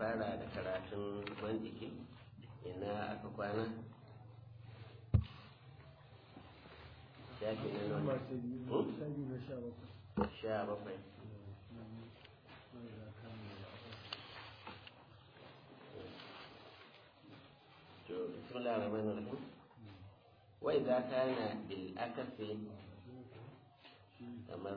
fara da karatun mantiki ina aka kwana shafi na nan sha bakwai to bismillah rahman rahim wa idza kana bil akasi kamar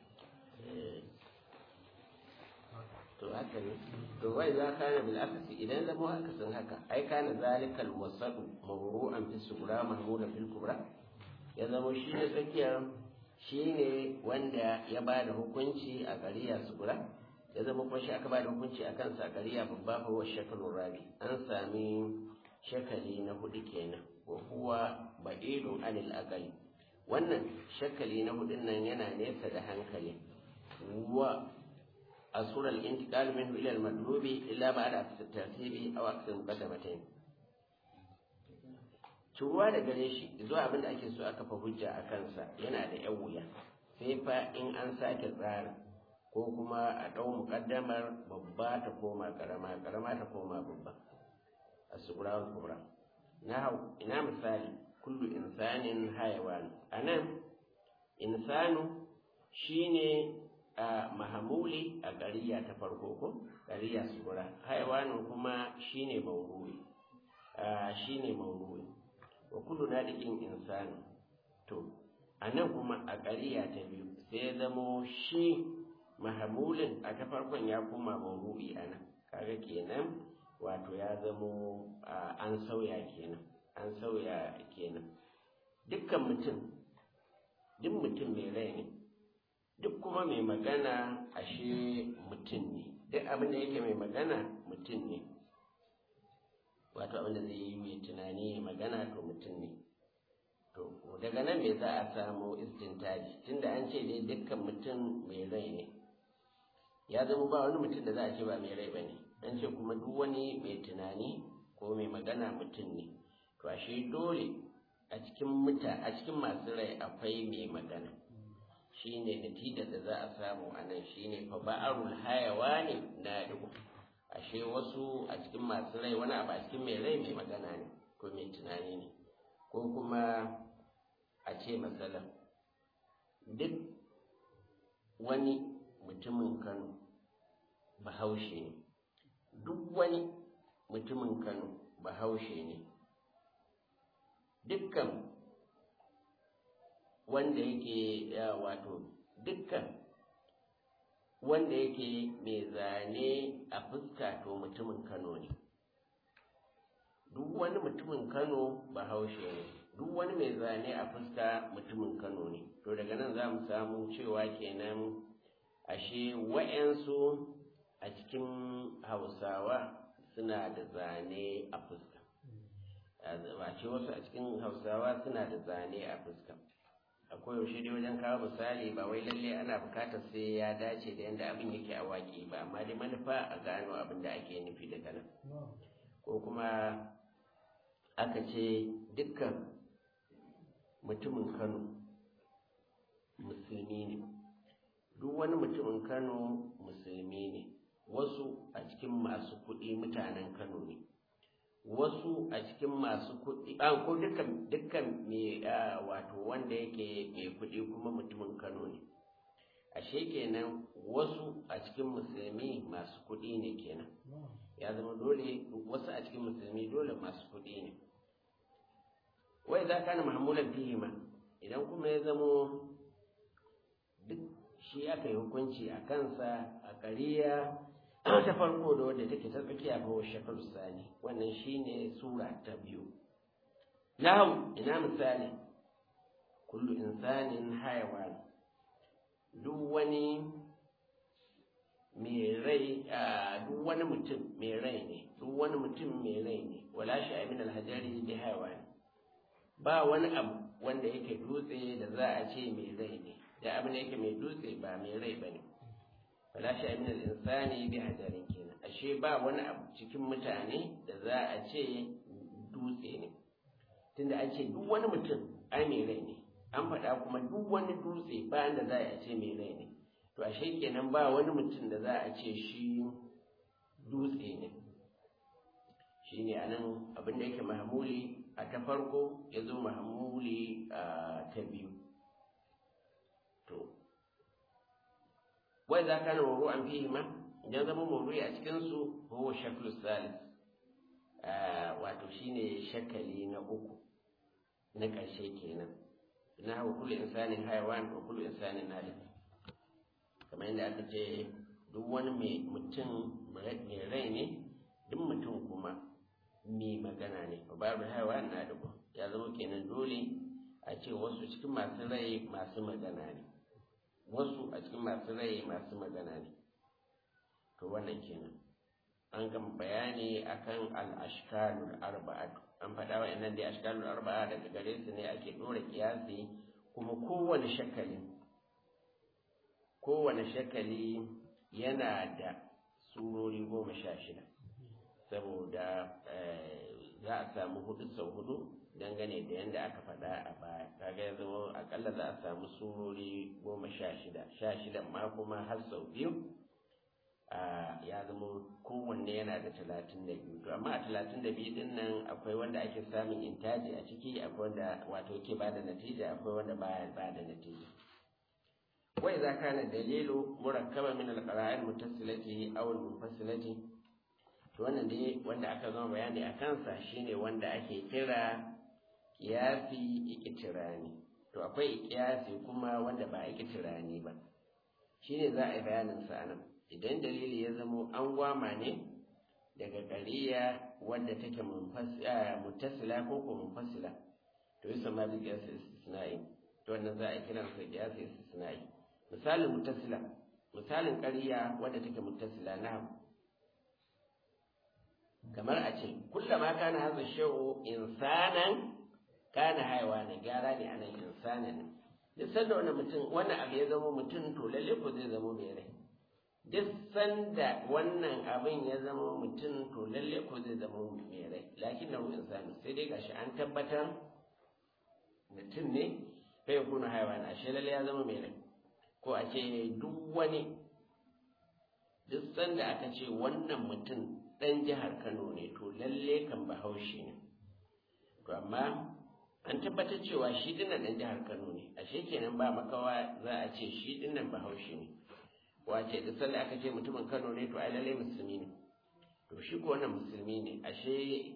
to haka ne to wai za ka na bil akasi idan zama akasin haka ai kana zalikal wasadu mawru'an fi sugura mahmuda fil kubra ya zama shi ne tsakiyar shi ne wanda ya ba da hukunci a ƙariya sugura ya zama kuma shi aka ba da hukunci a kansa a ƙariya babba fa wa shakalun rabi an sami shakali na hudu kenan wa huwa ba'idun anil aqali wannan shakali na hudun nan yana nesa da hankali wa asura al-intiqal minhu ila al-madlubi illa ba'da at-tartibi aw aksar muqaddamatayn turuwa da gare shi zuwa abin da ake so aka fa hujja a kansa yana da yan wuya sai fa in an sake tsara ko kuma a ɗau muƙaddamar babba ta koma ƙarama ƙarama ta koma babba a sugura wal kubra na ina misali kullu insanin hayawan anan insanu shine a mahamuli a ƙariya ta farko ko ƙariya sugura hayawanin kuma shine mauru'i shine mauru'i wa kullu nadiqin insani to anan kuma a ƙariya ta biyu sai zamo shi mahamulin a ta farkon ya koma mauru'i anan kaga kenan wato ya zamo an sauya kenan an sauya kenan dukkan mutum duk mutum mai rai ne duk kuma mai magana ashe mutum ne duk abin da yake mai magana mutum ne wato abin da zai yi mai tunani magana to mutum ne to daga nan me za a samu istintaji tunda an ce dai dukkan mutum mai rai ne ya zama ba wani mutum da za a ce ba mai rai ba ne an ce kuma duk wani mai tunani ko mai magana mutum ne to ashe dole a cikin muta a cikin masu rai akwai mai magana shine natijar da za a samu a nan shine fa ba'arul hayawani na dubu ashe wasu a cikin masu rai wani abu a cikin mai rai mai magana ne ko mai tunani ne ko kuma a ce masalan duk wani mutumin kano bahaushe ne duk wani mutumin kano bahaushe ne dukkan wanda yake wato dukkan wanda yake mai zane a fuska to mutumin kano ne duk wani mutumin kano bahaushe ne duk wani mai zane a fuska mutumin kano ne to daga nan za mu samu cewa kenan ashe wa'yansu a cikin hausawa suna da zane a fuska ba ce wasu a cikin hausawa suna da zane a fuska akwai yaushe dai wajen kawo misali ba wai lalle ana bukatar sai ya dace da yadda abin yake a waƙi ba amma dai manufa a gano abin da ake nufi daga nan ko kuma aka ce dukkan mutumin kano musulmi ne duk wani mutumin kano musulmi ne wasu a cikin masu kuɗi mutanen kano ne wasu a cikin masu kuɗi a ko dukkan dukkan me wato wanda yake mai kuɗi kuma mutumin Kano ne ashe kenan wasu a cikin musulmi masu kuɗi ne kenan ya zama dole wasu a cikin musulmi dole masu kuɗi ne wai za ka na mahamulan fihima idan kuma ya zamo duk shi aka yi hukunci a kansa a ƙariya ta farko da wadda take ta tsakiya ko shakar sani wannan shine sura ta biyu nahu ina misali kullu insanin hayawan duk wani mai rai duk wani mutum mai rai ne duk wani mutum mai rai ne wala shi min alhajari bi hayawan ba wani abu wanda yake dutse da za a ce mai rai ne da abin da yake mai dutse ba mai rai bane wala shi min al-insani bi hajarin kenan ashe ba wani abu cikin mutane da za a ce dutse ne tunda an ce duk wani mutum ai mai rai ne an faɗa kuma duk wani dutse ba da za a ce mai rai ne to ashe kenan ba wani mutum da za a ce shi dutse ne shine anan abin da yake mahmuli a ta farko ya zo mahmuli a ta biyu to wai za ka na mawuru an fihi ma idan zama mawuru a cikinsu huwa shaklu salis wato shine shakali na uku na ƙarshe kenan na hawa kullu insanin hayawan wa kullu insanin nalik kamar yadda aka ce duk wani mai mutum mai rai ne duk mutum kuma mai magana ne babu hayawan na da ya zama kenan dole a ce wasu cikin masu rai masu magana ne wasu a cikin masu rai masu magana ne to wannan kenan an gama bayani akan al-ashkalul arba'atu an faɗa wa innan dai ashkalul arba'a daga gare su ne ake dora kiyasi kuma kowane shakali kowane shakali yana da surori goma sha shida saboda za a samu hudu sau hudu dangane da yadda aka faɗa a baya kaga ya zama akalla za a samu surori goma sha shida sha shidan ma kuma har sau biyu ya zama kowanne yana da talatin da biyu to amma a talatin da biyu din nan akwai wanda ake samun intaji a ciki akwai wanda wato ke bada natija akwai wanda baya bada natija wai za ka na dalilu murakkaba min alqara'il muttasilati aw munfasilati to wannan dai wanda aka zama bayani a kansa shine wanda ake kira kiyasi ikitirani to akwai kiyasi kuma wanda ba ikitirani ba shine za a yi bayanin sa anan idan dalili ya zamo an gwama ne daga ƙariya wadda take mutasila ko ko munfasila to yi sama da kiyasi istisna'i to wannan za a kiran sa kiyasi istisna'i misalin mutasila misalin ƙariya wadda take mutasila na kamar a ce kullama kana hadha shay'u insanan kana haiwa ne gyara ne anan insanan ne duk sanda wannan mutum wannan abu ya zama mutum to lalle ko zai zama mai rai duk sanda wannan abin ya zama mutum to lalle ko zai zama mai rai lakin na ruwan sami sai dai gashi an tabbatar mutum ne kai ya kuna haiwa na ashe lalle ya zama mai rai ko a ce duk wani duk sanda aka ce wannan mutum ɗan jihar kano ne to lalle kan bahaushe ne to amma an tabbatar cewa shi dinnan ɗan jihar kano ne ashe kenan ba makawa za a ce shi dinnan bahaushe ne wace da sanda aka ce mutumin Kano ne to ai lalle musulmi ne to shi ko wannan musulmi ne ashe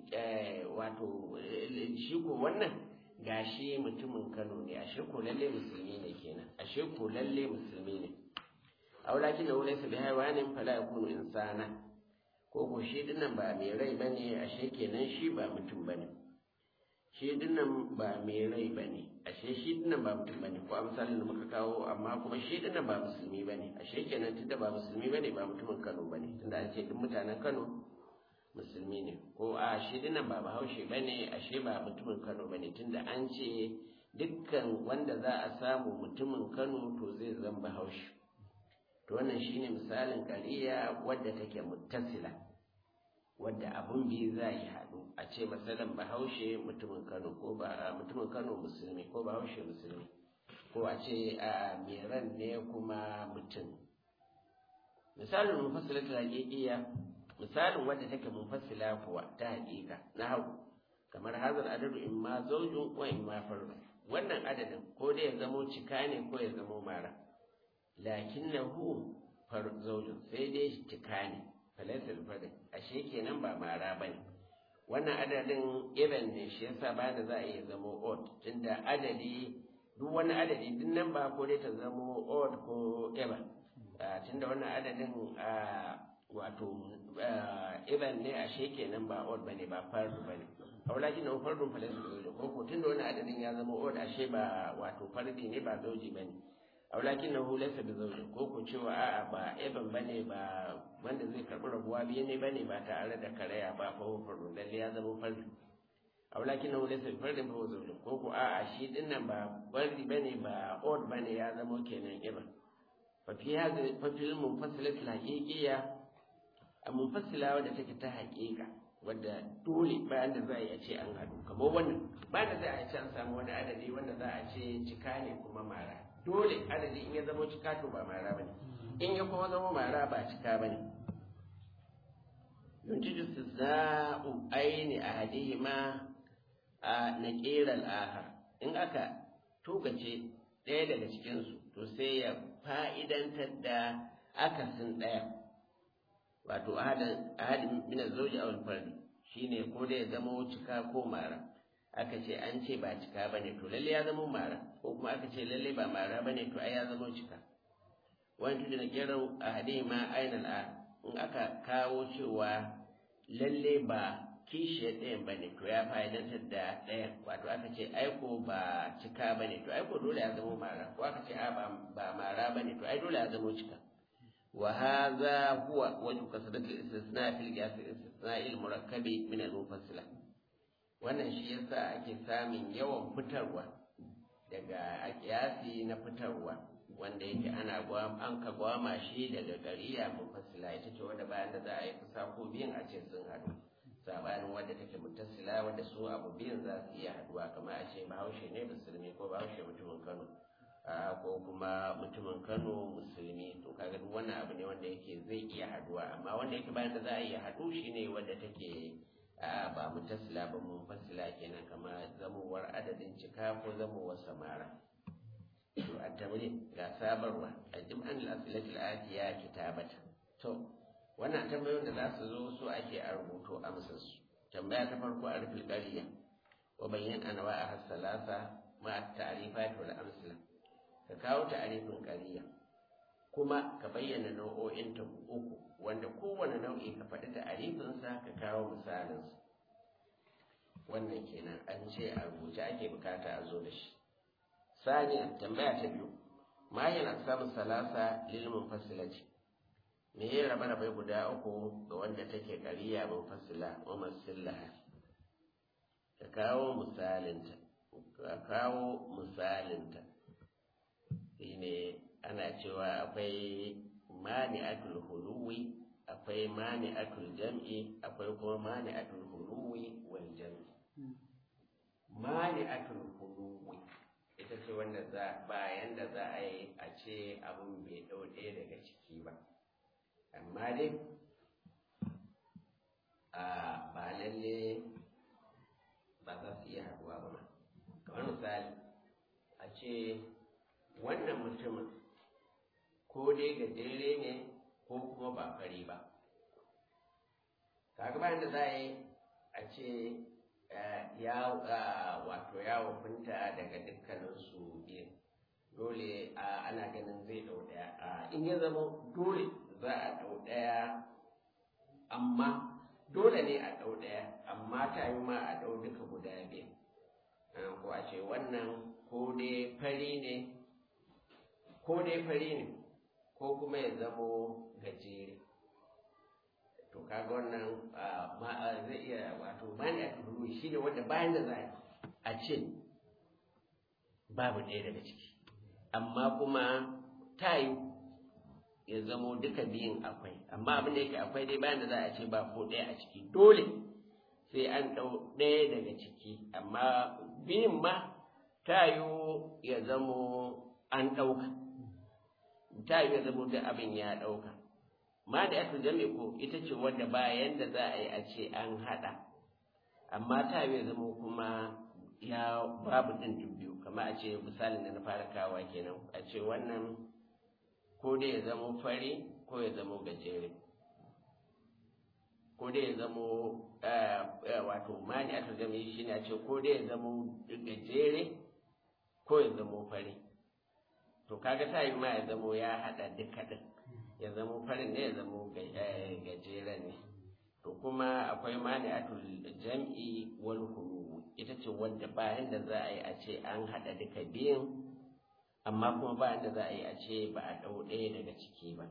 wato shi ko wannan gashi mutumin Kano ne ashe ko lalle musulmi ne kenan ashe ko lalle musulmi ne aulakin da wani su bi haiwanin fala yakunu insana ko ko shi dinnan ba mai rai bane ashe kenan shi ba mutum bane shi dinnan ba mai rai bane ashe shi dinnan ba mutum bane ko a misalin da muka kawo amma kuma shi dinnan ba musulmi bane ashe kenan tunda ba musulmi bane ba mutumin Kano bane tunda an ce duk mutanen Kano musulmi ne ko a shi dinnan ba bahaushe bane ashe ba mutumin Kano bane tunda an ce dukkan wanda za a samu mutumin Kano to zai zama bahaushe to wannan shine misalin ƙariya wadda take muttasila wadda abun biyu za yi haɗu a ce masalan bahaushe mutumin kano ko ba mutumin kano musulmi ko bahaushe musulmi ko a ce a meran ne kuma mutum misalin mufassilatul haqiqiyya misalin wadda take mufassila kuwa ta haƙiƙa na hau kamar hazar adadu in ma zaujun wa in ma fardu wannan adadin ko dai ya zamo cika ne ko ya zamo mara lakinnahu far zaujun sai dai cika ne falaisal fadin ashe kenan ba mara bane wannan adadin irin ne shi yasa ba da za a iya zamo odd tunda adadi duk wani adadi din nan ba ko dai ta zamo odd ko even tunda wannan adadin wato even ne ashe kenan ba odd bane ba fardu bane aulaji na fardun falaisal zaujin ko ko tunda wannan adadin ya zama odd ashe ba wato fardi ne ba zauji bane aulakin na laysa bi zawjin ko ko cewa a'a ba eban bane ba wanda zai karbi rabuwa biye ne bane ba tare da karaya ba fa fardu lalle ya zama fardu aulakin na laysa bi fardin fa zawjin ko ko a'a shi din nan ba fardi bane ba odd bane ya zama kenan eban fa fi hada fa fil munfasilat al haqiqiyya a munfasila wadda take ta haqiqa wadda dole bayan da za a yi a ce an haɗu kamar wannan bayan da za a ce an samu wani adadi wanda za a ce cika ne kuma mara dole adadi in ya zama cika to ba mara bane in ya kuma zama mara ba cika bane yuntiju istithna'u aini ahadihima a naqiral akhar in aka tukace ɗaya daga cikin su to sai ya fa'idantar da akasin ɗaya wato ahadin ahadin min az-zawji aw al-fardi shine ko dai ya zama cika ko mara aka ce an ce ba cika bane to lalle ya zama mara ko kuma aka ce lalle ba mara bane to ai ya zama cika wani tudu na kero ahadihima ainal a in aka kawo cewa lalle ba kishiyar ɗayan ba ne to ya fa'idantar da ɗayan wato aka ce aiko ba cika ba ne to aiko dole ya zama mara ko aka ce a ba mara ba ne to ai dole ya zama cika wa hadha huwa wajhu kasrati al-istisna fi al-qiyas al-istisna al-murakkabi min al-mufassila wannan shi yasa ake samun yawan fitarwa daga qiyasi na fitarwa wanda yake ana an ka gwama shi daga gariya mufassila ita ce wanda bayan da za a yi kusa ko biyan a ce sun haɗu sabanin wadda take mutasila wadda su abu biyan za su iya haɗuwa kamar a ce bahaushe ne musulmi ko bahaushe mutumin kano ko kuma mutumin kano musulmi to kaga duk wannan abu ne wanda yake zai iya haɗuwa amma wanda yake bayan da za a iya haɗu shi ne wadda take ba mutasila ba mufassila kenan kamar zamowar adadin cika ko zamowar samara التمرين ga sabarwa a jim'an al-asilatul atiya kitabata to wannan tambayoyin da za su zo su ake a rubuto amsar su tambaya ta farko a rufin qariya wa bayyan anwa a hasalasa ma at-ta'rifat wal amsala ka kawo ta'rifin qariya kuma ka bayyana nau'o'in ta uku wanda kowane nau'i ka faɗi ta'rifin sa ka kawo misalin sa wannan kenan an ce a rubuce ake bukata a zo da shi ثانيا تنبيه تبيو ما هي الأقسام الثلاثة للمنفصلة me ya raba rabai guda uku ga wanda take kariya munfasila wa masillaha ka kawo misalinta ka kawo misalinta shine ana cewa akwai mani'atul huluwi akwai mani'atul jam'i akwai kuma mani'atul huluwi wal jam'i mani'atul huluwi ita ce wanda za bayan da za a yi a ce abin bai ɗau ɗaya daga ciki ba amma dai a ba lalle ba za su iya haɗuwa ba kamar misali a ce wannan mutumin ko dai gajere ne ko kuma ba fari ba kaga bayan da za a yi a ce ya wato ya wafinta daga dukkaninsu biyu dole ana ganin zai ɗau ɗaya in ya zama dole za a ɗau ɗaya amma dole ne a ɗau ɗaya amma ta yi ma a ɗau duka guda biyu ko a ce wannan ko dai fari ne ko dai fari ne ko kuma ya zamo gajere to kaga wannan zai iya wato bani a tuhuru shi ne wanda bayan da za a ce babu ɗaya daga ciki amma kuma ta yi ya zamo duka biyun akwai amma abin da yake akwai dai bayan da za a ce ba ko ɗaya a ciki dole sai an ɗau ɗaya daga ciki amma biyun ma ta yi ya zamo an ɗauka ta yi ya zamo duk abin ya ɗauka ma da aka jami ko ita ce wanda bayan da za a yi a ce an haɗa amma ta yi ya zamo kuma ya babu ɗin biyu kamar a ce misalin da na fara kawa kenan a ce wannan ko dai ya zamo fari ko ya zamo gajere ko dai ya zamo wato mani a turgami shi ne a ce ko dai ya zamo gajere ko ya zamo fari to kaga ta yi ma ya zamo ya haɗa duka ɗin ya zamo farin ne ya zamo gajeren ne to kuma akwai mani a jam'i wal hulu ita ce wanda bayan da za a yi a ce an haɗa duka biyun amma kuma bayan da za a yi a ce ba a ɗau ɗaya daga ciki ba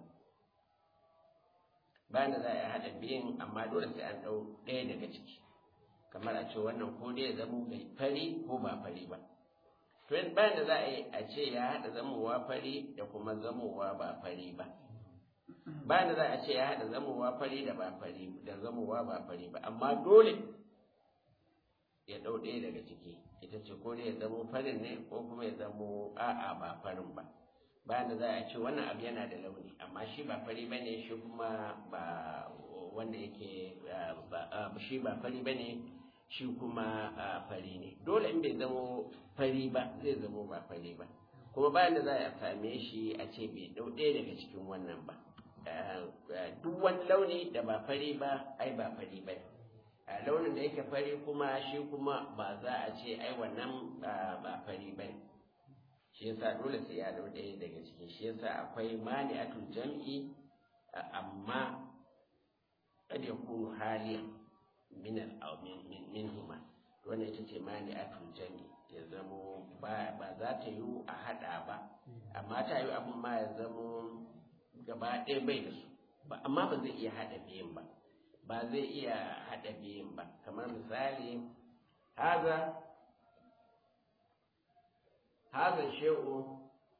bayan da za a yi haɗa biyun amma dole sai an ɗau ɗaya daga ciki kamar a ce wannan ko dai ya zamo fari ko ba fari ba to bayan da za a yi a ce ya haɗa zamowa fari da kuma zamowa ba fari ba bayan da za a ce ya haɗa zamowa fari da ba fari da zamowa ba fari ba amma dole ya ɗau ɗaya daga ciki ita ce ko dai ya zamo farin ne ko kuma ya zamo a'a ba farin ba bayan da za a ce wannan abu yana da launi amma shi ba fari ba ne shi kuma ba wanda yake shi ba fari ba ne shi kuma fari ne dole in bai zamo fari ba zai zamo ba fari ba kuma bayan da za a same shi a ce bai dau ɗaya daga cikin wannan ba duk wani launi da ba fari ba ai ba fari ba a launin da yake fari kuma shi kuma ba za a ce ai wannan ba fari ba shi yasa dole sai ya dau ɗaya daga cikin shi yasa akwai mani'atul jam'i amma kad yakunu haliyan min al min huma wannan ita ce mani'atul jam'i ya zamo ba za ta yi a hada ba amma ta yi abin ma ya zamo gaba ɗaya bai da su ba amma ba zai iya hada biyun ba ba zai iya hada biyun ba kamar misali haza haza she'u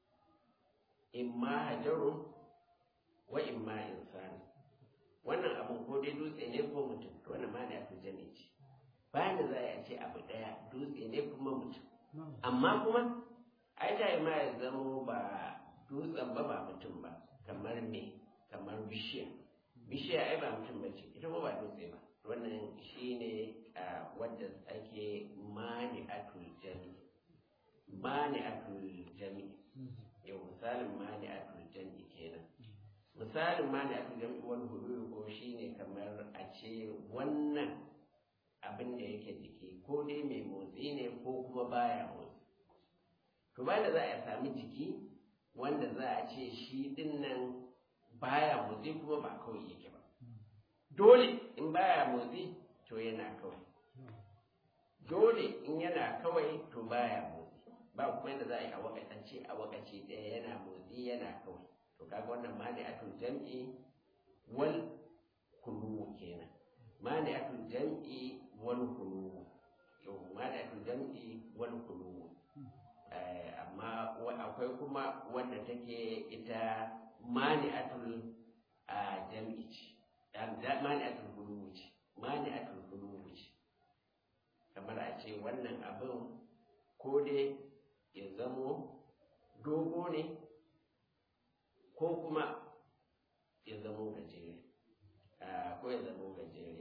imma hajarun wa imma insani wannan abin ko dai dutse ne ko mutum to wannan ma da fi jami ce bayan da za a ce abu daya dutse ne kuma mutum amma kuma ai ta yi ma ya zamo ba dutsen ba ba mutum ba kamar me kamar bishiya bishiya ai ba mutum ba ce ita ba ba dutse ba wannan shine wadda ake mani atul jami mani atul jami yau misalin mani atul jami kenan misalin mani atul jami wani hudu ko shine kamar a ce wannan abin da yake jiki ko dai mai motsi ne ko kuma baya motsi to ba da za a sami jiki wanda za a ce shi din nan baya motsi kuma ba kawai yake ba dole in baya motsi to yana kawai dole in yana kawai to baya motsi ba kuma yadda za a yi a wakatance a wakaci ɗaya yana motsi yana kawai to kaga wannan ma ne atul jam'i wal kulu kenan ma ne atul jam'i wal kulu yau ma ne atul jam'i wal kulu amma akwai kuma wanda take ita mani atul jam'i ce mani atul kulu ce mani atul kulu ce kamar a ce wannan abin ko dai ya zamo dogo ne ko kuma ya zamo gajere ko ya zamo gajere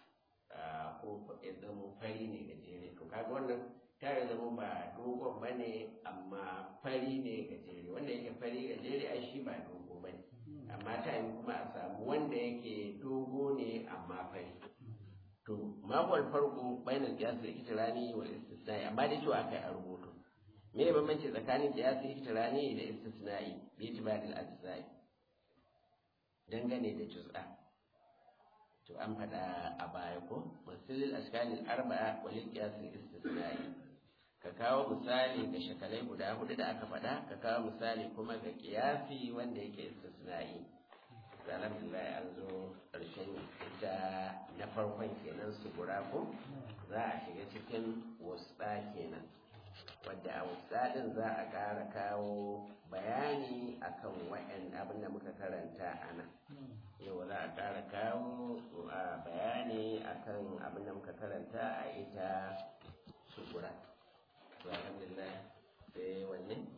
ko ya zamo fari ne gajere to kaga wannan ta ya zamo ba dogon ba ne amma fari ne gajere wanda yake fari gajere ai shi ba dogo ba ne amma ta yi kuma a samu wanda yake dogo ne amma fari to mawal farko bainal qiyas da itirani wal istisnai amma da cewa akai a rubutu me ne bambanci tsakanin qiyas itirani da istisnai bi itibadil ajzai dangane da juz'a to an faɗa a baya ko masalil ashkalil arba'a wal qiyas al istisnai ka kawo misali ga shakalai guda hudu da aka faɗa ka kawo misali kuma ga qiyasi wanda yake istisnai alhamdulillah an zo ƙarshen ita na farkon kenan su gura ko za a shiga cikin wasuɗa kenan wadda a wasuɗa ɗin za a ƙara kawo bayani akan wa'yan abin da muka karanta a nan yau za a ƙara kawo bayani akan abin da muka karanta a ita su gura alhamdulillah sai wanne